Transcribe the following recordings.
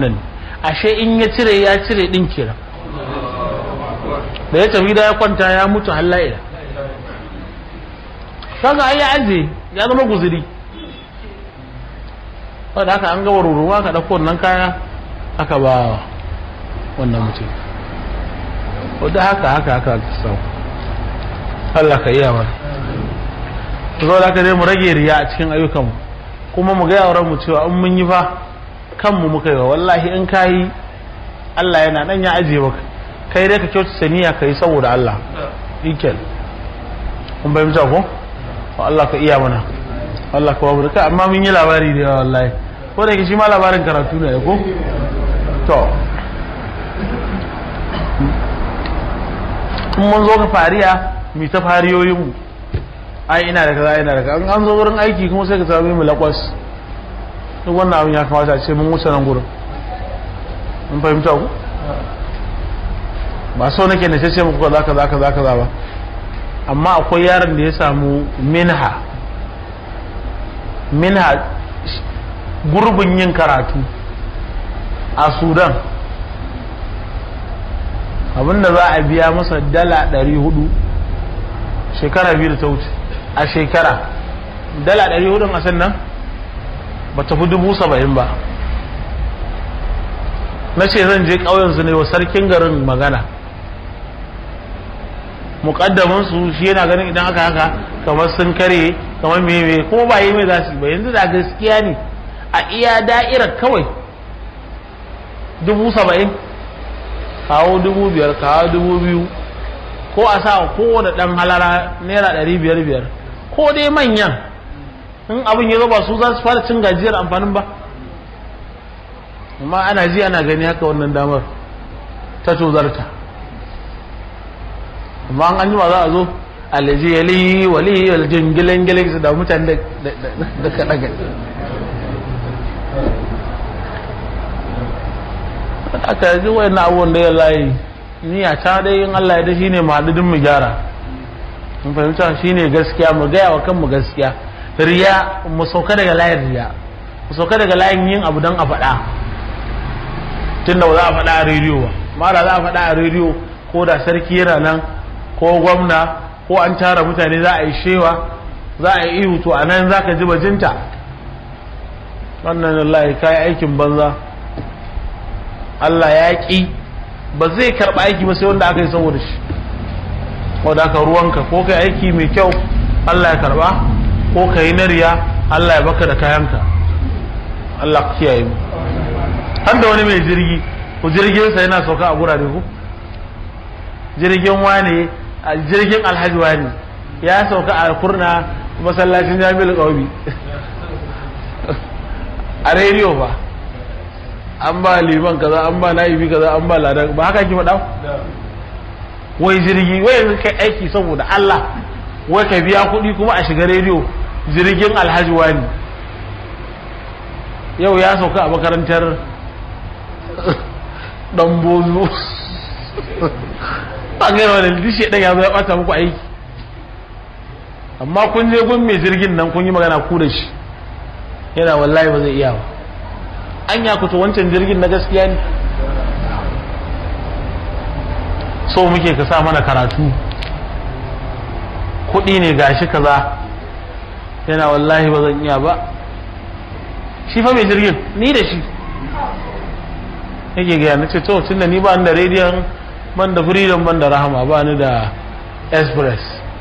nan ashe in ya cire ya cire din kenan da ya tafi da ya kwanta ya mutu halla'ila kaga ai ya aje ya zama guzuri wadda haka an gaba ruruwa ka ɗauko wannan kaya aka ba wannan mutum wadda haka haka haka sau Allah ka iya mana zo da aka dai mu rage riya a cikin ayyukanmu kuma mu gaya wa mu cewa in mun yi fa kanmu muka yi wa wallahi in ka yi Allah yana nan ya ajiye maka kai dai ka kyautata niyya ka yi saboda Allah ikel kun bai mutu ko Allah ka iya mana Allah ka babu da amma mun yi labari da yawa wallahi ko da yake shi ma labarin karatu ne ko to in mun zo ka fariya mi ta fariyoyin mu ai ina da kaza ina da kaza an zo wurin aiki kuma sai ka sami mu lakwas duk wannan abin ya kamata a ce mun wuce nan gurin mun fahimta ku ba so nake na ce muku kaza kaza kaza kaza ba amma akwai yaron da ya samu minha minha gurbin yin karatu a sudan abinda za a biya masa dala 400 shekara biyu da ta wuce a shekara dala 400 a sannan ba ta fi dubu saba'in ba na ce zan je ƙauyensu ne wa sarkin garin magana mukaddamin su shi yana ganin idan aka haka kamar sun kare kamar meme kuma ba yi mai za su ba yanzu da gaskiya ne a iya da'irar kawai dubu saba'in kawo dubu biyar kawo dubu biyu ko a sa kowane dan halara naira ɗari biyar biyar ko dai manyan in abin ya ba su za su fara cin gajiyar amfanin ba amma ana ji ana gani haka wannan damar ta tozarta amma an jima za a zo alaji yali wali aljin gilan gilan su da mutane da kaɗa gani aka ji wayan abubuwan da ya layi niyya ta dai in Allah ya da shine mu haɗu mu gyara mun fahimta shine gaskiya mu gaya wa kanmu gaskiya riya mu sauka daga layin riya mu sauka daga layin yin abu don a faɗa tunda ba za a faɗa a rediyo ba ma da za a faɗa a rediyo ko da sarki yana nan ko gwamna ko an tara mutane za a yi shewa za a yi ihu to a nan za ka ji bajinta wannan Allah ka yi aikin banza Allah ya ƙi ba zai karɓa aiki ba sai wanda aka yi saboda shi wadda aka ruwanka ko kai aiki mai kyau Allah ya karɓa ko ka yi nariya Allah ya baka da kayanka Allah ka kiyaye mu har da wani mai jirgi ko jirginsa yana sauka a gurare ku jirgin wane a jirgin alhaji wani ya sauka a kurna masallacin jami'ar ƙaubi a rediyo ba an ba liman kaza an ba na'ibi kaza an ba ladan ba haka ki faɗa wai jirgi wai yanzu kai aiki saboda Allah wai ka biya kuɗi kuma a shiga rediyo jirgin alhaji wani yau ya sauka a makarantar dan bozo a gaya wani dishe ɗan ya zo ya ɓata muku aiki amma kun je gun mai jirgin nan kun yi magana ku da shi yana wallahi ba zai iya ba an ya kuta wancan jirgin na gaskiya ne so muke ka sa mana karatu kuɗi ne gashi kaza yana wallahi ba zan iya ba shi fa mai jirgin ni da shi yake gaya na ce to tun da ni ba da rediyon ban da freedom ban da rahama ba ni da express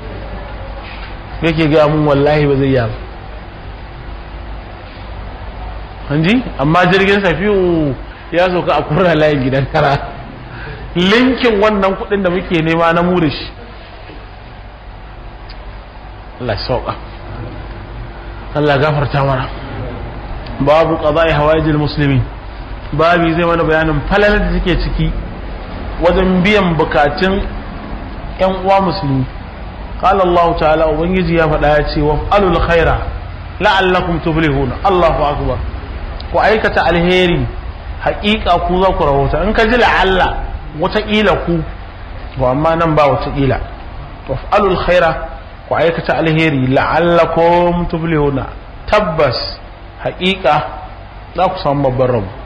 yake gaya mun wallahi ba zai yi ba hanji amma jirgin safiyu ya sauka a kurra layin gidan kara linkin wannan kudin da muke nema na mu da shi Allah sauka Allah gafarta mana babu qada'i hawaijil muslimin babi zai mana bayanin falalar da take ciki wajen biyan bukatun yan uwa musulmi قال الله تعالى ubangiji ya faɗa ya ce wa alul khaira la'allakum tuflihuna Allahu akbar ku aikata alheri haƙiƙa ku za ku rahota in ka ji la'alla wataƙila ku to amma nan ba wataƙila wa alul khaira ku aikata alheri la'allakum tuflihuna tabbas haƙiƙa za ku samu babban rabu